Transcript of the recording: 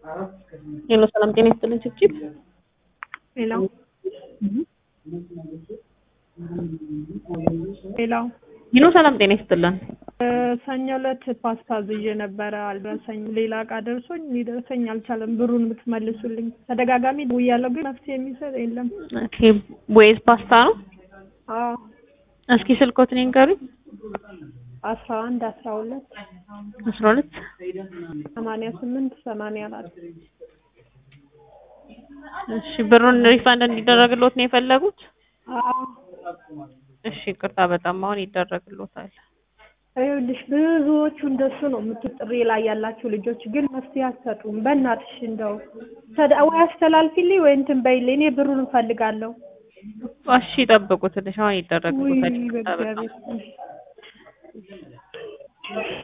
ሄሎ ሰላም ጤና ይስጥልኝ ችብችብ ሌላው ሌላው ሄሎ ሰላም ጤና ይስጥልን ሰኞ ዕለት ፓስታ አዝዤ ነበረ አልደረሰኝም። ሌላ እቃ ደርሶኝ ሊደርሰኝ አልቻለም። ብሩን ብትመልሱልኝ። ተደጋጋሚ ደውያለሁ፣ ግን መፍትሄ የሚሰጥ የለም። ኦኬ ቦይዝ ፓስታ ነው አዎ እስኪ ስልኮትን ይንገሩኝ አስራ አንድ አስራ ሁለት አስራ ሁለት ሰማንያ ስምንት ሰማንያ አራት እሺ ብሩን ሪፋንድ እንዲደረግሎት ነው የፈለጉት አዎ እሺ ይቅርታ በጣም አሁን ይደረግሎታል ይኸውልሽ ብዙዎቹ እንደሱ ነው የምትጥሪ ላይ ያላችሁ ልጆች ግን መፍትሄ አትሰጡም። በእናትሽ እንደው ተዳ- ወይ አስተላልፊልኝ ወይ እንትን በይልኝ። እኔ ብሩን እፈልጋለሁ። እሺ ይጠብቁ ትንሽ አሁን ውይ ይደረግሎታል ይቅርታ በጣም በእግዚአብሔር